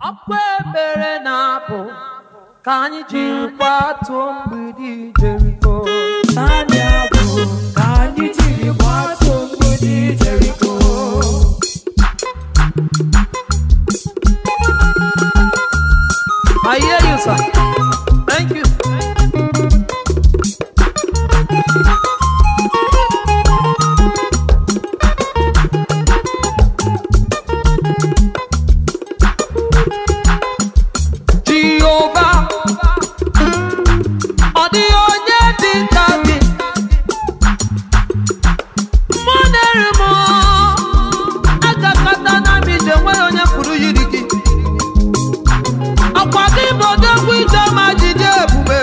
akwa ebere na-apụ ka anyị jiri kwatuo mgbidi Jeriko naanị abụ ka anyị jiri gbatuo mgbidi Jeriko I hear you sir thank you Jehova ọ dịghị onye dị ka gị mụ na-eri m agakọta na m ije nwere onye pụrụ yiri gị ọkwa gị bụ odogwu ije ma jide ebube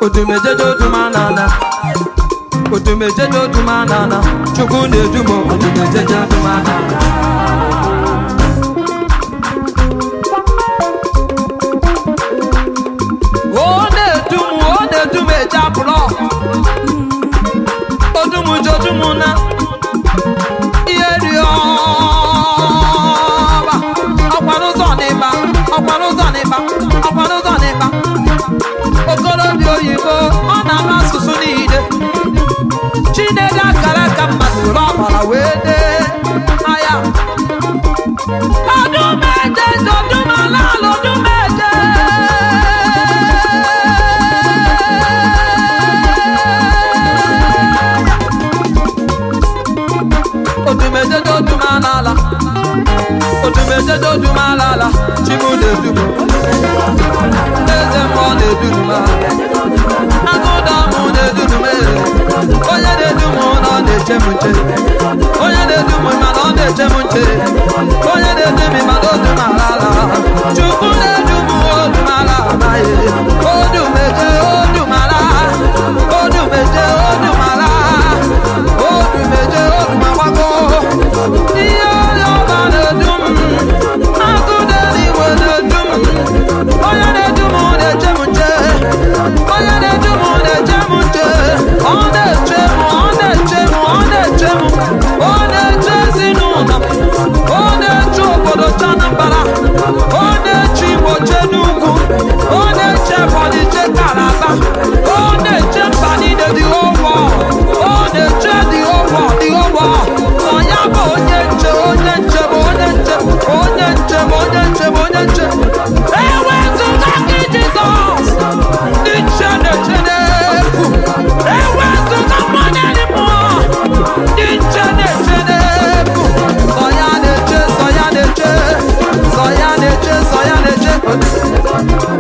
odumejeje odumanana odumejeje odumanana chukwu na-edumo odumejeje odumanana ọ na-edum ọ na-edum eje apụlọ odumujodumu na ihe rịọba ọkwara ụzọ n'ịba ọkwara ụzọ n'ịba ọkwara ụzọ n'ịba okorobịa oyibo ọ na-ama asụsụ niile chinedu akara aka mmadụ were ọbara wee dee aya odumeje odumala odumeje odumeje odumalala odumeje odumalala chimu na-edumo eze mmụọ na-eduduma agụda mụ na-edudume onye na-edumu na ọ na-eche m nche onye na-edumu mana ọ na-eche m nche onye na-edumi mana odumalala chukwu na-edumu odumala amaghị odumeje odumala odumeje odumala odumeje odumagbago ihe onye ọba na-edum agụda eluigwe na-edum onye na-edu m na-eche m nche onye na-edu m na-eche m nche ọ na-eche m ọ na-eche m ọ na-eche m ọ na-eche ezinụlọ m ọ na-eche obodo chanambara ọ na-eche igbo che n'ugwu ọ na-eche ebonyi che kalaba ọ na-eche mba niile dị ụgwọ ọ na-eche dị ụgwọ dị ụgwọ ọ ya bụ onye nche onye nche bụ onye nche onye nche bụ onye nche bụ onye nche ewezụga gị jizọs ndị nche na-eche n'efu ewezụga mmanya dị mmụọ ndị nche na-eche n'efu sọ ya na-eche sọ ya na-eche sọ ya na-eche sọ ya na-eche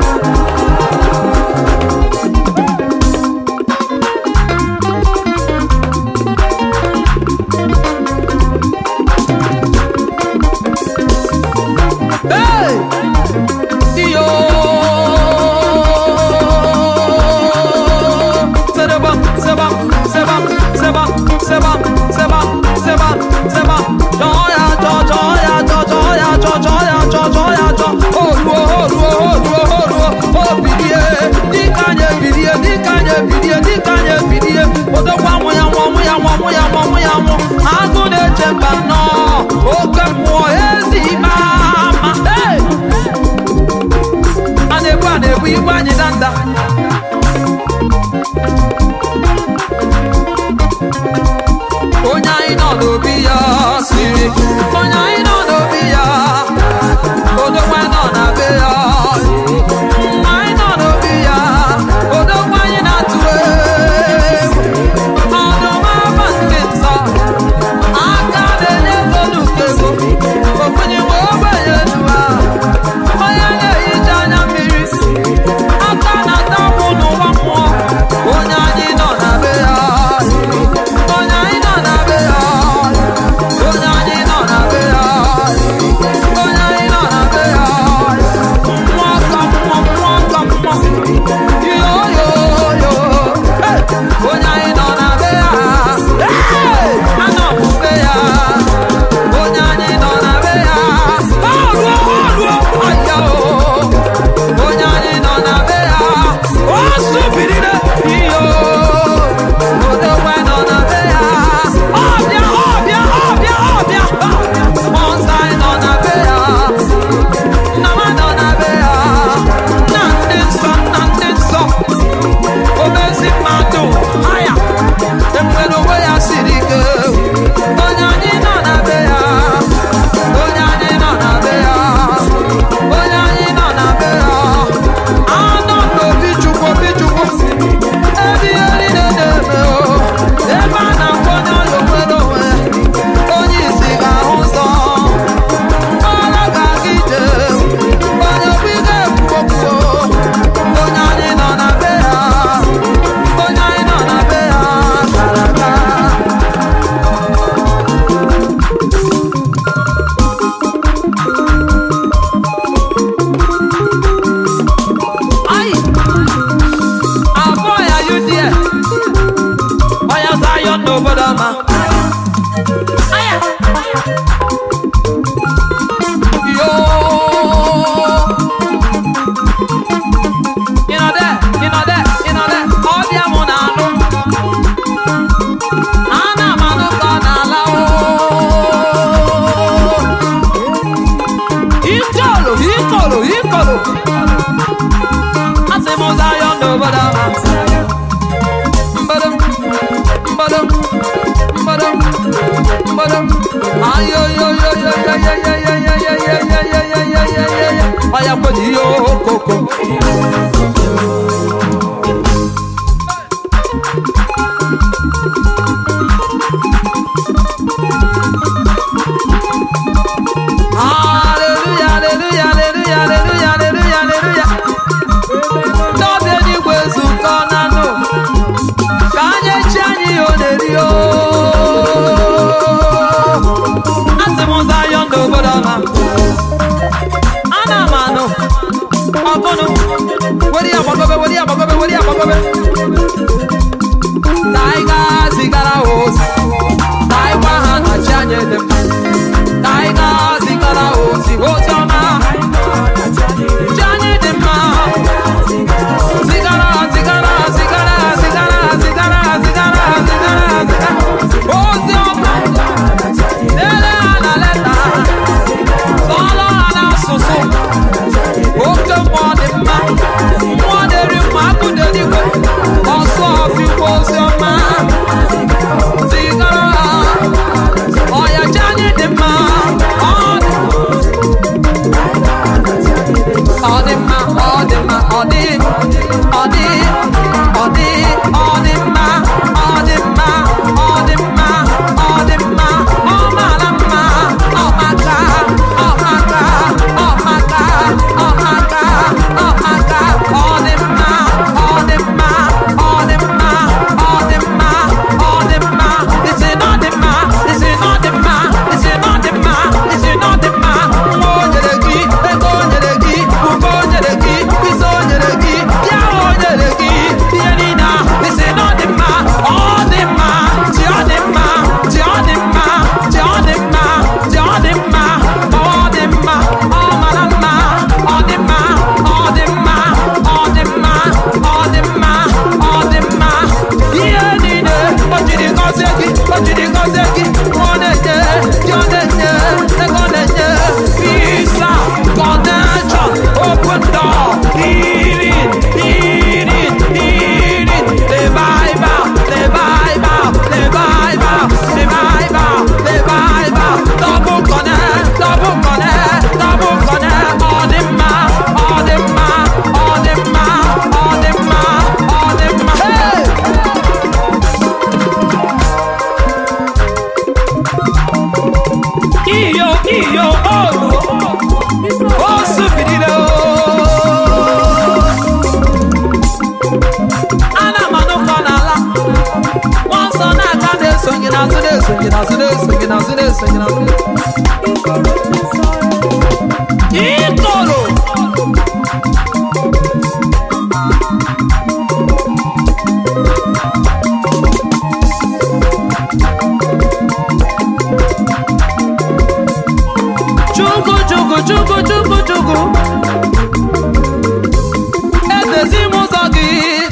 Ọya kweji ihe okoko Hallelujah, hallelujah, hallelujah, hallelujah, hallelujah, hallelujah. Ndị ọbịa eluigwe zukọ na nụ ka anyị echi anyị ihe ọ na-eri o. Asị m ụzọ ayọ ndị obodo ọma. Ana m anụ ọgụnụ were ya gbagobe were ya gbagobe were ya gbagobe. Ka anyị gaa zigara ha ozi. Ka anyị gwa ha na chi anyị dị mma. Ka anyị gaa zigara ha ozi ozi ọma. Chi anyị dị mma. Zigara, zigara, zigara, zigara, zigara, zigara, zigara, zigara. Ozi ọma. Dere ha na leta. Sọọrọ ha n'asụsụ. Oke mmụọ dị mma. Mmụọ na-eri mma, akụ dị eluigwe. Ọsọ ọfịkwa ozi ọma. Zigara ha. Ọya ji anyị dị mma. Ọ dị ọ dị mma ọ dị mma ọ dị ọ dị ọ dị ọ dị mma ọ dị mma ọ dị mma ọ dị mma ọ mara mma ọ maka ọ maka ọ maka ọ maka ọ maka ọ dị mma ọ dị mma ọ dị mma ọ dị mma ọ dị mma isi na ọ dị mma isi na ọ dị mma isi na ọ dị mma isi na ọ dị mma nwa o nyere gị ego o nyere gị ube o nyere gị isi o nyere gị ya o nyere gị ihe niile a isi na ọ dị mma ọ dị mma ji ọ dị mma ji ọ dị mma ji ọ dị mma ji ọ dị mma ọ dị mma ọ mara mma ọ dị mma ọ dị mma ọ dị mma ọ dị mma ọ dị mma ihe niile o jiri gọzie gị o jiri gọzie gị ọ na-enye gị ọ na-enye ego ọ na-enye visa connection open door healing healing healing revival revival revival revival revival double connect double connect double connect ọ dị mma ọ dị mma ọ dị mma ọ dị mma ọ dị mma hey! iyo iyo olu o subirila ana m anụkọ n'ala nwa nsọ na-aga na-esonye n'azụ na-esonye n'azụ na-esonye n'azụ na-esonye n'azụ ikoro Chukwu chukwu chukwu chukwu chukwu edezi m ụzọ gị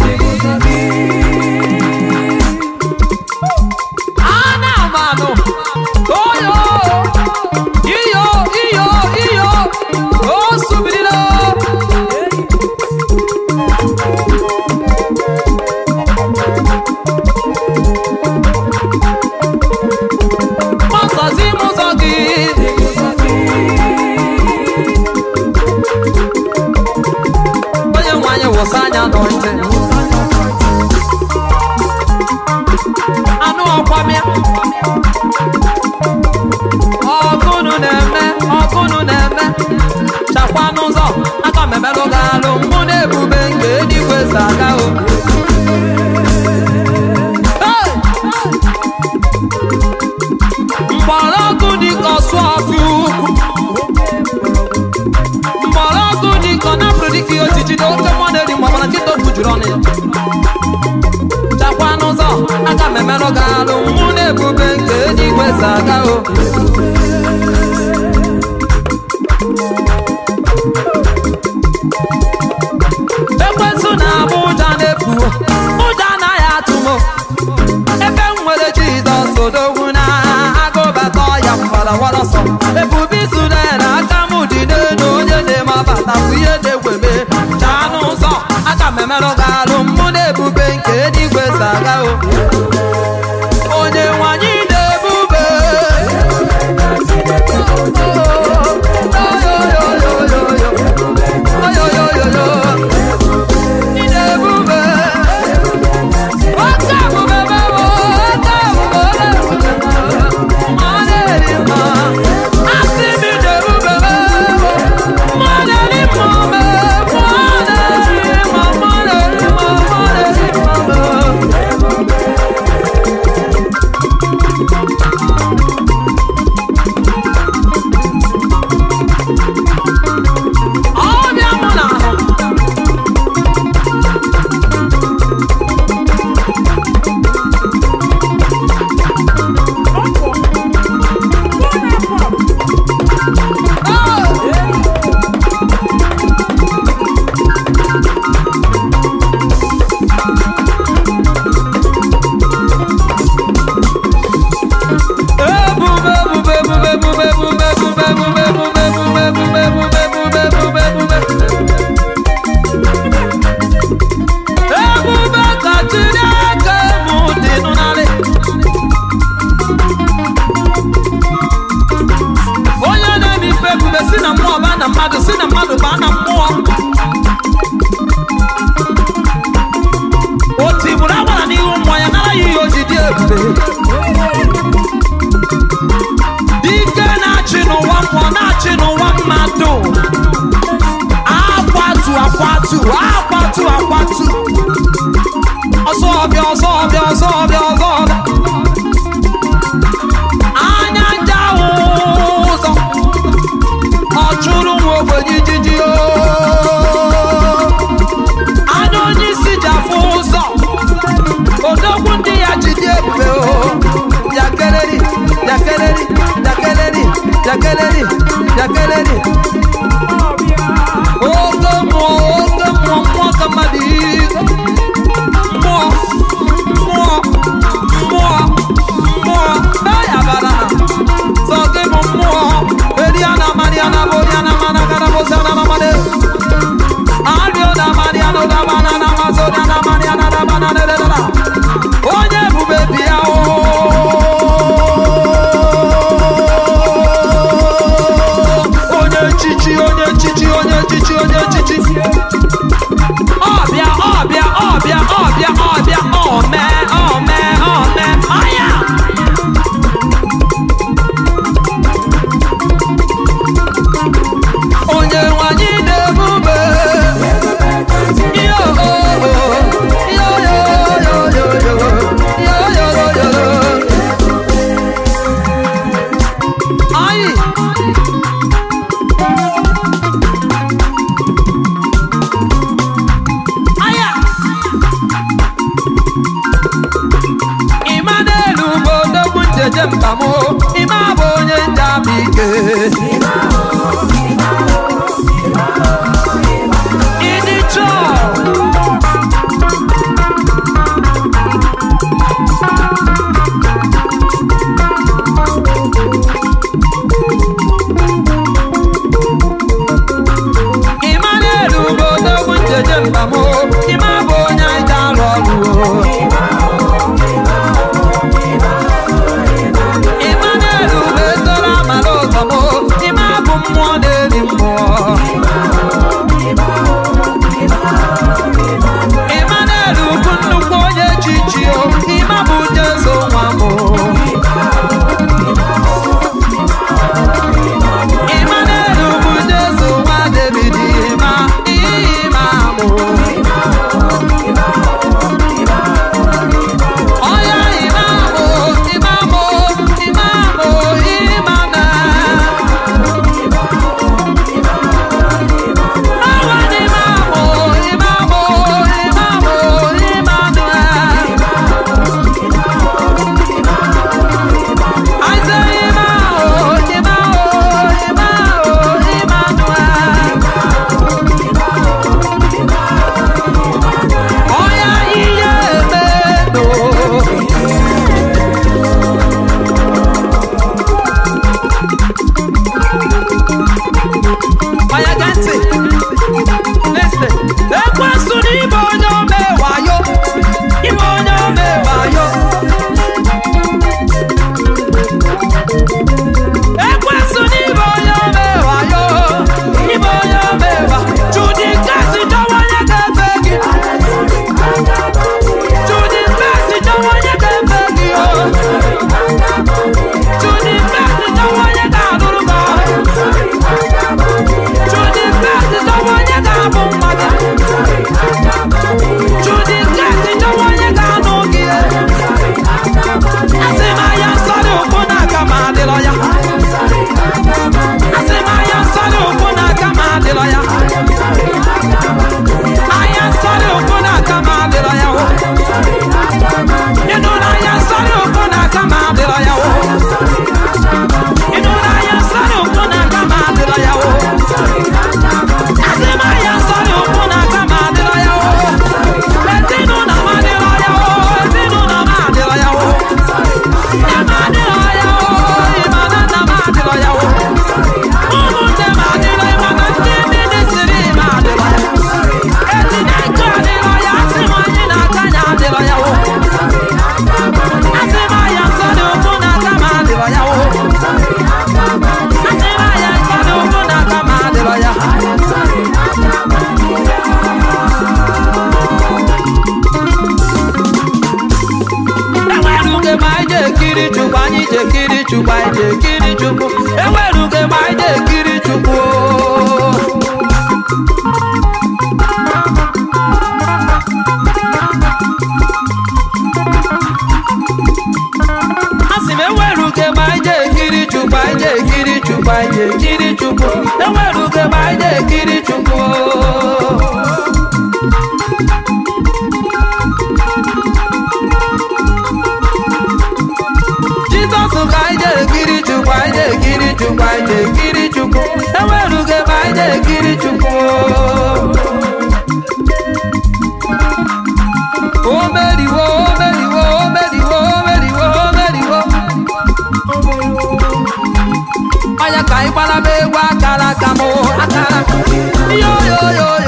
ana m anụ oyo iyo iyo iyo o subirila gbasazi m ụzọ gị onye nwe anyị wụsa anya n'ọntị anụ ọkwamịa ọgụnụ na-eme ọgụnụ na-eme chakwa n'ụzọ aka m emelụ gị alụ mụ na ebube nke eluigwe si aga o Hey! mgbọrọgwụ dịka ọsụ ọfụ ukwu mgbọrọgwụ dịka ọ napụrụ dịka ihe ojiji na oke mmụọ na-eri mgbe ọbara nkịta okwu juru ọnụ ya chakwa n'ụzọ aka m emerụ gị alụ mụ na ebube nke eluigwe si aga o ekwensụ na-abụ ụja na-efu ụja anaghị atụ m ebe m nwere jizọs odogwu na agụbata ọya mgbarawara ọsọ ebube isule na aka m dị n'elu onye na-eme abata bụ ihe na-egweme chaa n'ụzọ aka m emerụ gị alụ mụ na ebube nke eluigwe si aga o onye nwanyị na-ebube ebube si na mmụọ baa na mmadụ si na mmadụ baa na mmụọ o tigburu agbara n'ihu mmụọ ya nara ya ihe o ji dị ebube dike na-achị n'ụwa mmụọ na-achị n'ụwa mmadụ akwatu akwatu akwatu akwatu ọsọ ọbịa ọsọ ọbịa ọsọ ọbịa ọsọ ọbịa anya nja ahụ ụzọ ọ chụrụ nwa ogbenye ijiji o anya onye isi ji afụ ụzọ odogwu ndị ya ji dị ebube o yakeleri yakeleri yakeleri yakeleri yakeleri oke mmụọ oke mmụọ mmụọ ka mmadụ iko mmụọ mmụọ mmụọ mmụọ eyabara sọ gị bụ mmụọ eriana mariana boriana mana gara bosiana na mane arioda mariana da banana mazoriana mariana da banana da da onye ebube bịa o onye chichi onye chichi onye chichi onye chichi ọbịa ọbịa ọbịa ọbịa ọbịa ome ome ome anya chukwu enwerughị ma anyị na-ekiri chukwu asị m enwerughị ma anyị na-ekiri chukwu anyị na-ekiri chukwu anyị na-ekiri chukwu enwerughị ma anyị na-ekiri chukwu jizọs ka anyị na-ekiri chukwu anyị na-ekiri chukwu anyị na-ekiri chukwu enwerughị ma anyị na-ekiri chukwu o meriwo o meriwo o meriwo o meriwo o meriwo onye ka anyị gbara m egwu akara aka m akara yo yo yo